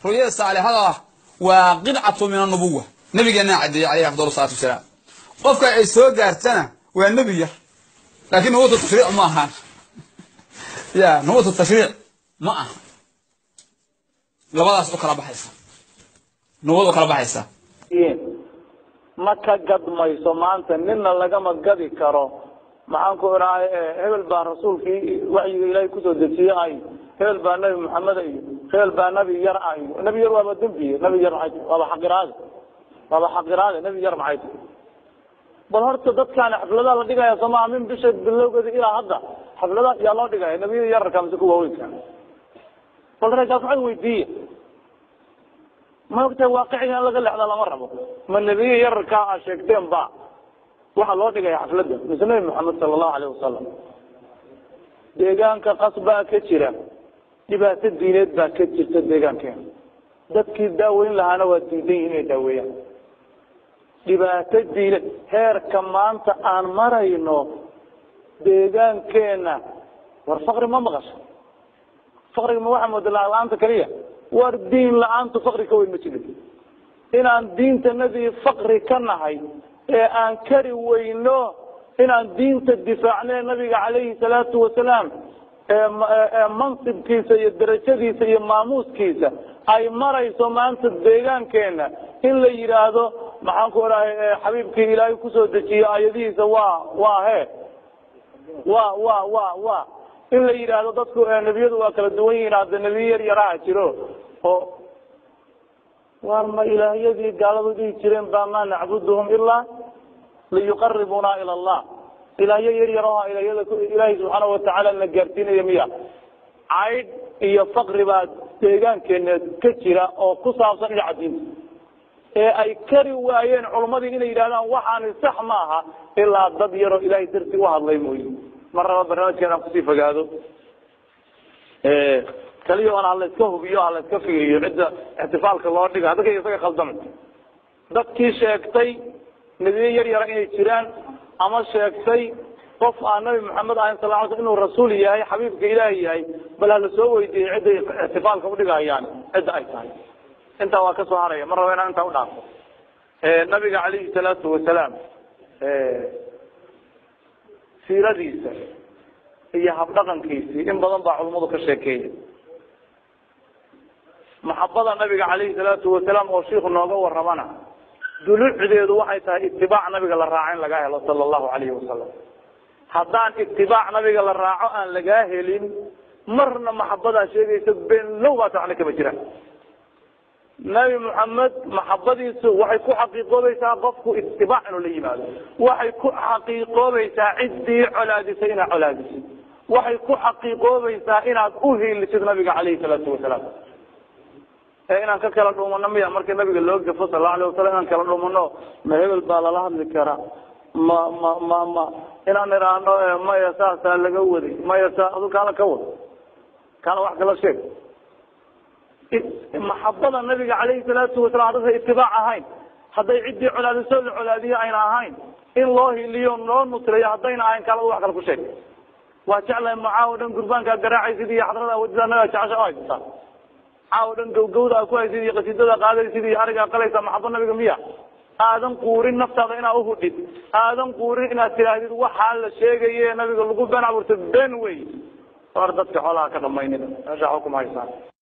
ru'yada saalixada ah waa qidcatu min annubuwa nabigeenna caddeeyey calayhi afdal salaatu wasalaam qofka ay soo gaartana waa nebi yar laakiin nubuwatu tashriic ma ahaan ya nubuwatu tashriic ma aha labadaas u kala baxaysa nubuwad u kala baxaysa ma ka gadmayso maanta nina lagama gadi karo maxaan ku idhahay hebel baa rasuulkii waxyiga ilaahay kusoo dejiye ay hebel baa nebi maxamed iyo hebel baa nebi yar ah iyo nebi yar waaba dembiye nebi yar maxay tahay waaba xaqiraade waaba xaqiraade nebi yar maxay tahay bal horta dadkaani xafladaha la dhigaya somaa min bisha bilowgeeda ilaa hadda xafladaha yaa loo dhigaya nebiyada yararka mise kuwa waaweynka bal raggaas waxay weydiiye ma ogtahay waaqiciga in laga lexda lama rabo ma nebiye yararkaa a sheegteen ba waxaa loo dhigaya xafladda mise nebi maxamed sala allahu alayh wasalam deegaanka qas baa ka jira dhibaato diineed baa ka jirta deegaankeena dadkii daaweyn lahaana waa diidan yihin inay daaweeyaan dhibaato diineed heerka maanta aan marayno deegaankeena war fakri ma maqasho fakriga ma waxaa mooda lacag la-aanta keliya war diin la-aantu fakri ka weyn ma jiro inaan diintanadii fakri ka nahay ee aan kari weyno inaan diinta difaacne nabiga calayhi salaatu wasalaam ee mansibkiisa iyo darajadiisa iyo maamuuskiisa ay marayso maanta deegaankeena in la yidhaahdo maxaan ku odhahay xabiibkii ilaahay kusoo dejiyo ayadihiisa waa waa he wa wa wa wa in la yidhaahdo dadku nebiyadu waa kala duwan yihiin hadda nebiye yar yaraha jiro oo war ma ilaahyadii gaaladu dhihi jireen ba ma nacbuduhum ilaa liyuqaribuna ila allah ilaahyo yar yar oo ilahyada ilaahay subxaana watacaala na gaarsiinaya miya caydh iyo fakri baa deegaankeena ka jira oo ku saabsan dhinaca diinta ee ay kari waayeen culummadii inay yidhahdaan waxaani sax ma aha ilaa dad yaroo ilahay dartii uhadlay mooye mar raba barnaamijkan aan kusii fogaado kaliya on hala iska hubiyo hala iska fiiriyo cidda ixtifaalka loo dhiga hadaka isaga khaldama dadkii sheegtay nebiye yar yara inay jiraan ama sheegtay qof aan nabi maxamed ahayn sal ly sl inuu rasuul yahay xabiibka ilaahi yahay bal hala soo weydiiyey cidday ixtifaalka udhigahayaan cidda ay tahay intaa waa kasoo haraya mar raba inaan intaa udhaafo nabiga calayhi salaatu wasalaam siiradiisa iyo habdhaqankiisii in badan baa culummadu ka sheekeeya maxabada nabiga calayhi salaatu wasalaam oo shiiku nooga waramana dulucdeedu waxay tahay itibaac nabiga la raaco in lagaa helo sala allahu alayhi wasalam haddaan itibaac nabiga la raaco aan lagaa helin marna maxabadaa sheegaysa beenlow baata waxna kama jiraan nabi maxamed maxabadiisu waxay ku xaqiiqoobaysaa qofku itibaac inuu la yimaado waxay ku xaqiiqoobaysaa ciddii colaadisay inaad colaadisid waxay ku xaqiiqoobaysaa inaad uhiilisid nabiga calayhi salaatu wasalaam ee inaan ka kala dhumano miya marka nabiga loo gafo sal alay wasalam inaan kala dhumano ma hebel baa lala hadli karaa ma ma ma ma inaan idhaahno maya saasaa laga waday maya saa adu kaala ka wad kaala wax kala sheeg maxabada nabiga calayhi salaatu wasalam haddasa itibaac ahayn hadday ciddii colaadiso la colaadiyo ayna ahayn in loo hiliyo loo nusreeyo haddayna ahayn kaala wax kale ku sheeg waa jeclahay macaawo dhan gurbaankaa garaacaysid iyo xadrada wadida nabiga jecesha o haysataa caawo dhan gawgawda ku haysid iyo qasiidada qaadaysid iyo arigaa qalaysa maxabo nabiga miya aadan quurin naftaada inaad uhudhid aadan quurin inaad tidaahdid waxaa la sheegaye nabiga lagu been abuurta been wey war dadka xoolaha ka dhamaynina meesha xukuma haysaan